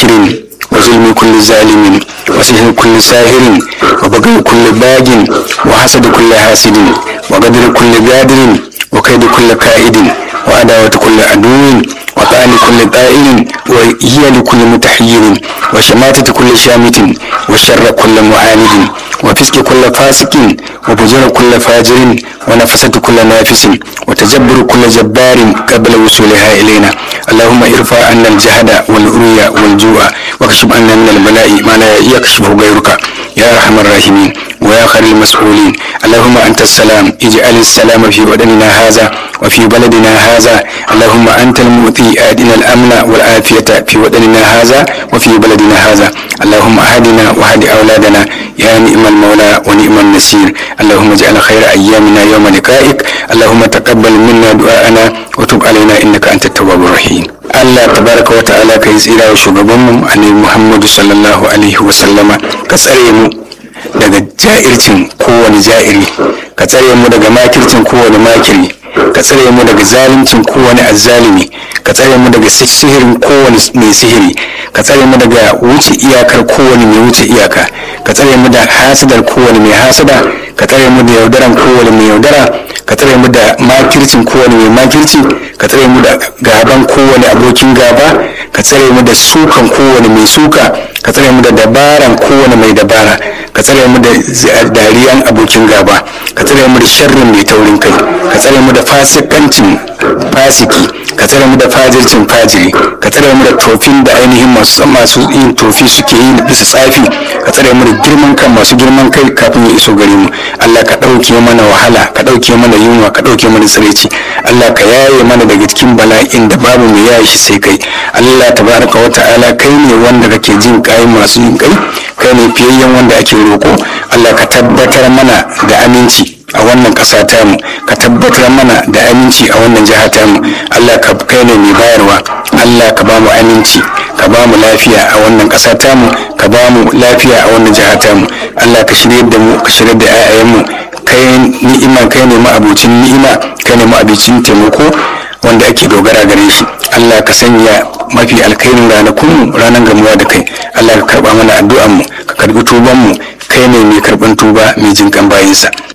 makirin وظلم كل ظالم وسحر كل ساهر وبغي كل باج وحسد كل حاسد وقدر كل قادر وكيد كل كائد وعداوة كل عدو وطعن كل طائل وهي لكل متحير وشماتة كل شامت وشر كل معاند وفسق كل فاسق وفجر كل فاجر ونفسة كل نافس وتجبر كل جبار قبل وصولها إلينا اللهم ارفع عنا الجهد والعري والجوع واكشف عنا من البلاء ما لا يكشفه غيرك يا ارحم الراحمين ويا خير المسؤولين اللهم انت السلام اجعل السلام في بدننا هذا وفي بلدنا هذا اللهم انت المؤتي ادنا الامن والعافيه في بدننا هذا وفي بلدنا هذا اللهم اهدنا واهد اولادنا يا نعم المولى ونعم النصير اللهم اجعل خير ايامنا يوم لقائك اللهم تقبل منا دعاءنا وتب علينا انك انت التواب الرحيم Allah tabaraka wa ta'ala ka yi tsira wa shugabanmu annabi Muhammadu sallallahu alaihi wa sallama ka tsare mu daga ja'ircin kowane ja'iri ka tsare mu daga makircin kowane makiri ka tsare mu daga zaluncin kowane azzalimi ka tsare mu daga sihirin kowane mai sihiri ka tsare mu daga wuce iyakar kowane mai wuce iyaka ka tsare mu da hasadar kowane mai hasada ka tsare mu da yaudaran kowane mai yaudara ka tsare mu da makircin kowane mai makirci ka tsare mu da gaban kowane abokin gaba ka tsare mu da sukan kowane mai suka ka tsare mu da dabaran kowane mai dabara ka tsare mu da dariyan abokin gaba ka tsare mu da sharrin mai taurin kai ka tsare mu da fasikancin fasiki ka tsare mu da fajircin fajiri ka tsare mu da tofin da ainihin masu masu yin tofi suke yi bisa tsafi ka tsare mu da girman kan masu girman kai kafin ya iso gare mu Allah ka ɗauke mana wahala ka ɗauke mana yunwa ka ɗauke mana tsiraici Allah ka yaye mana daga cikin bala'in da babu mai yaye shi sai kai Allah tabaraka wa ta'ala kai ne wanda kake jin kai masu yin kai kai ne fiyayyen wanda ake roko Allah ka tabbatar mana da aminci a wannan ƙasa tamu ka tabbatar mana da aminci a wannan jiha tamu Allah ka kai ne mai bayarwa Allah ka ba mu aminci ka ba mu lafiya a wannan ƙasa tamu ka ba mu lafiya a wannan jiha tamu Allah ka shirye da mu ka shirye da 'ya'yanmu kai ni'ima kai ne ma'abucin ni'ima kai ne ma'abucin taimako wanda ake dogara gare shi Allah ka sanya mafi alkhairin ranakunmu ranar gamuwa da kai Allah ka karba mana addu'anmu ka karbi tubanmu kai ne mai karban tuba mai jinkan bayinsa